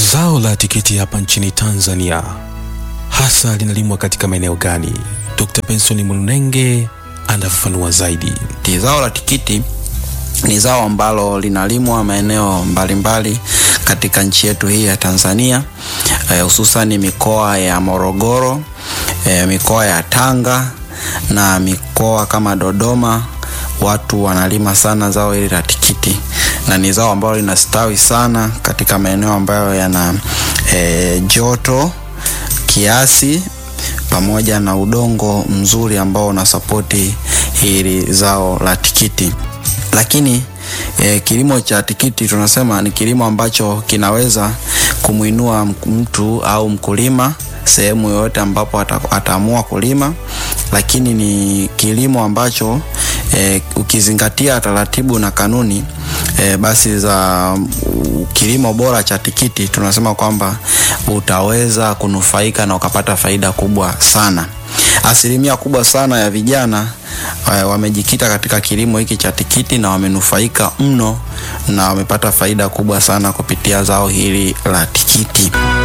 Zao la tikiti hapa nchini Tanzania hasa linalimwa katika maeneo gani? Dr. Benson Mulunenge anafafanua zaidi. Zao la tikiti ni zao ambalo linalimwa maeneo mbalimbali katika nchi yetu hii ya Tanzania, hususani e, mikoa ya Morogoro, e, mikoa ya Tanga na mikoa kama Dodoma. Watu wanalima sana zao hili la tikiti na ni zao ambalo linastawi sana katika maeneo ambayo yana e, joto kiasi pamoja na udongo mzuri ambao unasapoti hili zao la tikiti. Lakini e, kilimo cha tikiti tunasema ni kilimo ambacho kinaweza kumwinua mtu au mkulima sehemu yoyote ambapo ataamua kulima, lakini ni kilimo ambacho e, ukizingatia taratibu na kanuni e, basi za kilimo bora cha tikiti tunasema kwamba utaweza kunufaika na ukapata faida kubwa sana. Asilimia kubwa sana ya vijana e, wamejikita katika kilimo hiki cha tikiti na wamenufaika mno na wamepata faida kubwa sana kupitia zao hili la tikiti.